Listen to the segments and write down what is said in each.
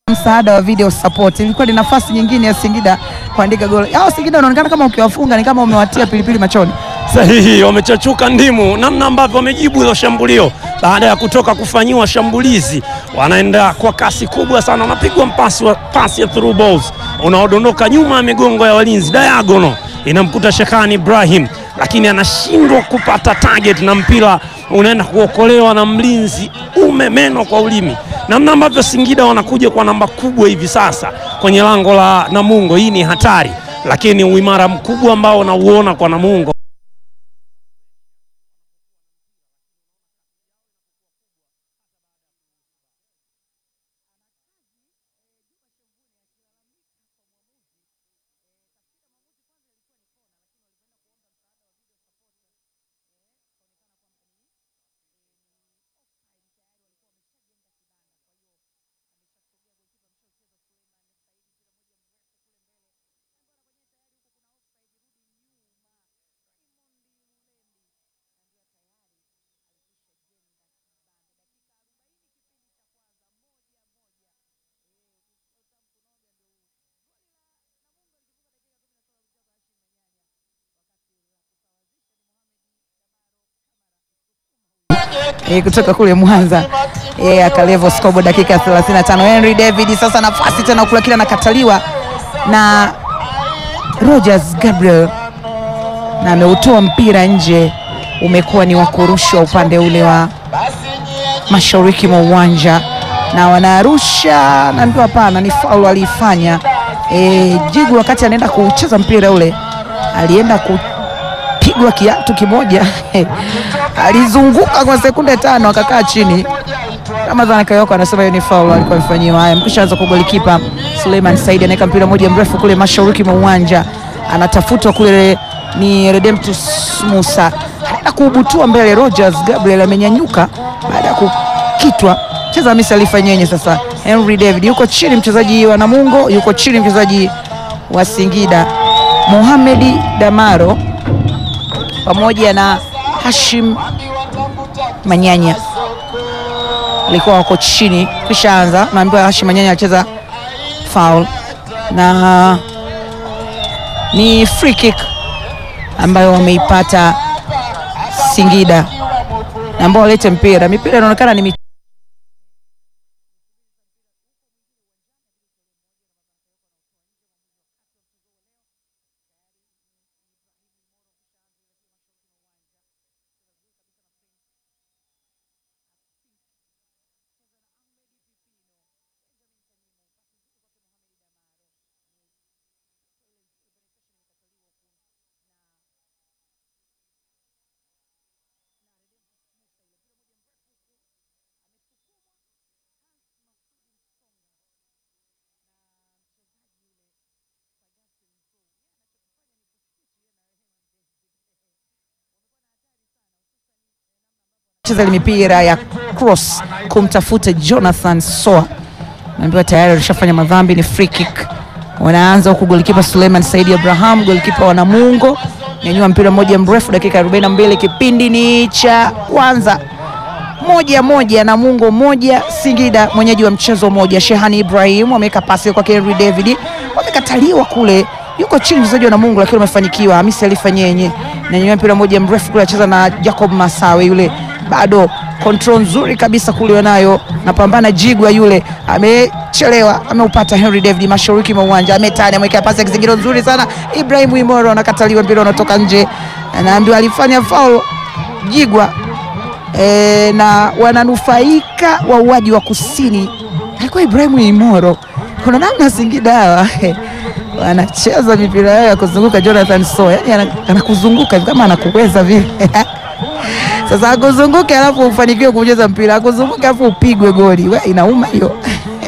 msaada wa video support. Ilikuwa ni nafasi nyingine ya Singida kuandika goli. Hao Singida wanaonekana kama ukiwafunga ni kama umewatia pilipili machoni. Sahihi, wamechachuka ndimu, namna ambavyo wamejibu hilo shambulio baada ya kutoka kufanyiwa shambulizi, wanaenda kwa kasi kubwa sana, wanapigwa mpasi wa pasi ya through balls unaodondoka nyuma ya migongo ya walinzi, diagonal inamkuta Shekani Ibrahim, lakini anashindwa kupata target na mpira unaenda kuokolewa na mlinzi umemeno kwa ulimi. Namna ambavyo Singida wanakuja kwa namba kubwa hivi sasa kwenye lango la Namungo, hii ni hatari, lakini uimara mkubwa ambao unauona kwa Namungo E, kutoka kule Mwanza e, akalevo scoreboard dakika ya 35. Henry David sasa nafasi tena kula kila nakataliwa na Rogers Gabriel na ameutoa mpira nje, umekuwa ni wa kurushwa upande ule wa mashariki mwa uwanja na wanarusha na ndio, hapana, ni faulu aliifanya e, Jigu wakati anaenda kucheza mpira ule alienda kupigwa kiatu kimoja alizunguka kwa sekunde tano akakaa chini. Ramadhani Kayoko anasema hiyo ni faulu alikuwa amefanyiwa. Haya, mkisha anza kwa golikipa Suleiman Said anaweka mpira moja mrefu kule mashariki mwa uwanja, anatafutwa kule, ni Redemptus Musa anaenda kuubutua mbele. Rogers Gabriel amenyanyuka baada ya kukitwa cheza Hamisi alifanyenye. Sasa Henry David yuko chini, mchezaji wa Namungo yuko chini, mchezaji wa Singida Mohamedi Damaro pamoja na Hashim Manyanya alikuwa wako chini, kisha anza naambiwa Hashim Manyanya alicheza foul na ni free kick ambayo wameipata Singida na ambao walete mpira. Mipira inaonekana ni cheza ile mipira ya cross kumtafuta Jonathan Soa, naambiwa tayari alishafanya madhambi, ni free kick. Wanaanza huku golikipa Suleiman Saidi Abraham, golikipa wa Namungo, nyanyua mpira mmoja mrefu, dakika 42 kipindi ni cha kwanza, moja moja, Namungo moja Singida, mwenyeji wa mchezo moja. Shehani Ibrahim wameweka pasi kwa Henry David, wamekataliwa kule yuko chini mchezaji wa Namungo lakini wamefanikiwa. Hamisi alifanyenye na mpira mmoja mrefu kule, acheza na Jacob Masawe yule bado control nzuri kabisa kule wanayo, napambana Jigwa yule amechelewa, ameupata Henry David mashariki mwa uwanja, ametani ameweka pasi ya kizingiro nzuri sana. Ibrahim Imoro anakataliwa, mpira unatoka nje, anaambiwa alifanya foul Jigwa e, na wananufaika wauaji wa kusini alikuwa Ibrahim Imoro. Kuna namna Singida hawa wanacheza mipira yao ya kuzunguka Jonathan So, yani anakuzunguka kama anakuweza vile sasa akuzunguke alafu ufanikiwe kucheza mpira, akuzunguke alafu upigwe goli, we inauma hiyo.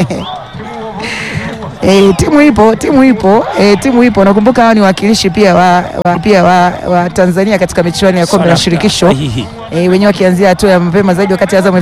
E, timu ipo, timu ipo, e, timu ipo. Nakumbuka hao ni wakilishi pia wa, wa, pia wa, wa Tanzania katika michuano ya kombe la shirikisho e, wenyewe wakianzia hatua ya mapema zaidi wakati Azam